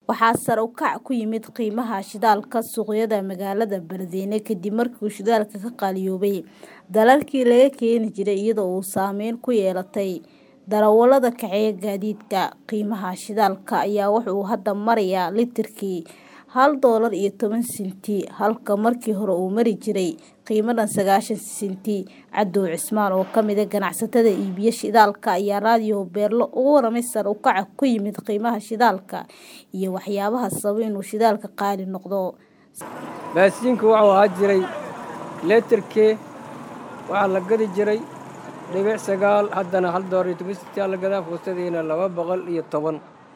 waxaa sare u kac ku yimid qiimaha shidaalka suuqyada magaalada Beledweyne kadib markii uu shidaalka ka qaaliyoobay dalalkii laga keeni jiray iyada oo uu saameyn ku yeelatay darawalada kaxeeya gaadiidka. Qiimaha shidaalka ayaa waxa uu hadda marayaa litirkii hal doolar iyo toban senti halka markii hore uu mari jiray qiimo dhan sagaashan senti. Cadow Cismaan oo ka mid ah ganacsatada iibiya shidaalka ayaa raadiyo Beerlo uga warramay sare u kaca ku yimid qiimaha shidaalka iyo waxyaabaha sababa inuu shidaalka qaali noqdo. baasiinku wuxuu ahaa jiray litirkii waxaa la gadi jiray dhibic sagaal haddana hal doolar iyo toban senti aa la gadaa fuustadiina laba boqol iyo toban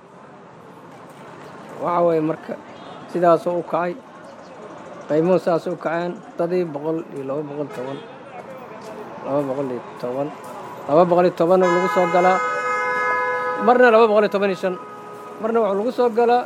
waxa weeye marka sidaasuu u kacay qiimuhu saas u kaceen dadii boqol iyo laba boqol toban laba boqol iyo toban laba boqol iyo toban lagu soo galaa marna laba boqol iyo toban iyo shan marna wuxuu lagu soo galaa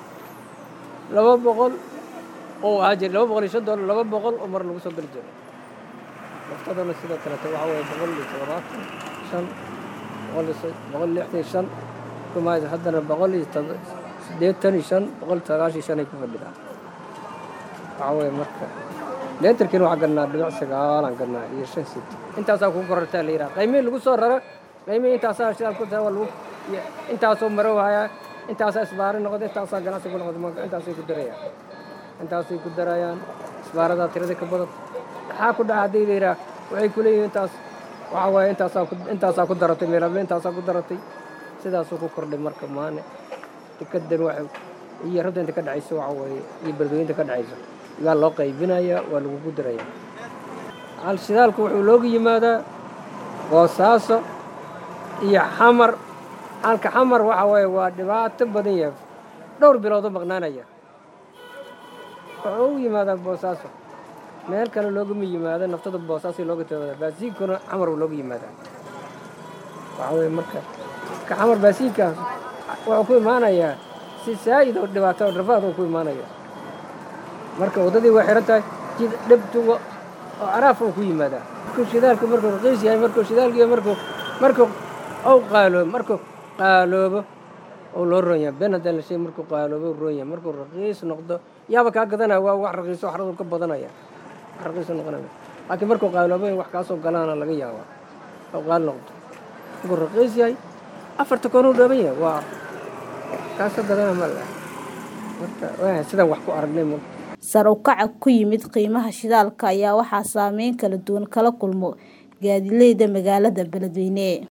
laba boqol oo ahaa jiray laba boqol iyo shan doolar laba boqol oo mar lagu soo gali jiray naftadana sidoo kaleeto waxaa weeye boqol iyo toddobaatan shan boqol iyo boqol lixdan iyo shan kumaayda haddana boqol iyo siddeetan iyo shan boqol sagaashan iyo shan ay ku fadhidaa waxaa weeye marka leetarkiina waxaa gadnaa dhibic sagaalaan gadnaa iyo shan senti intaasaa kugu korortaa la yidhaha qiimihii lagu soo rara qiimihii intaasaa shidaal ku tahay waa lagu intaasoo marow hayaa intaasaa isbaari noqda intaasaa ganacsi ku noqda intaasay ku darayaan intaasay ku darayaan isbaaradaa tirada ka badan maxaa ku dhaca haddii la yidhaha waxay ku leeyihiin intaas waxaa waaye intaasaa ku intaasaa ku daratay meelable intaasaa ku daratay sidaasuu ku kordhay marka maane dekadan waxay iyo rabta inta ka dhacayso waxa weeye iyo beledweyinta ka dhacayso waa loo qaybinayaa waa lagugu dirayaa hal shidaalku wuxuu looga yimaadaa boosaaso iyo xamar halka xamar waxa weeye waa dhibaato badan yahay dhowr biloodoo maqnaanaya wuxuu u yimaadaa boosaaso meel kale loogama yimaado naftada boosaaso looga timaada baasiinkuna xamar uu looga yimaadaa waxa weeye marka ka xamar baasiinkaas wuxuu ku imaanayaa si saa'id oo dhibaato oo rafaad uu ku imaanaya marka waddadii way xiran tahay jid dhibtuga oo caraaf uu ku yimaadaa markuu shidaalku markuu raqiis yahay markuu shidaalkiiyo markuu markuu ou qaaloobo markuu qaaloobo oo loo roon yahay ben haddaan la sheegay markuu qaaloobo roon yahay markuu raqiis noqdo yaaba kaa gadanaya waa wax raqiiso waxradu ka badanaya wax raqiiso noqonaya laakiin markuu qaaloobo in wax kaasoo galaana laga yaabaa oo qaali noqdo markuu raqiis yahay afarta koonuu dhooban yahay waa kaasoo gadana ma leh marka waa sidaan wax ku aragnay ma sare u kaca ku yimid qiimaha shidaalka ayaa waxaa saameyn kala duwan kala kulmo gaadiidleyda magaalada Beledweyne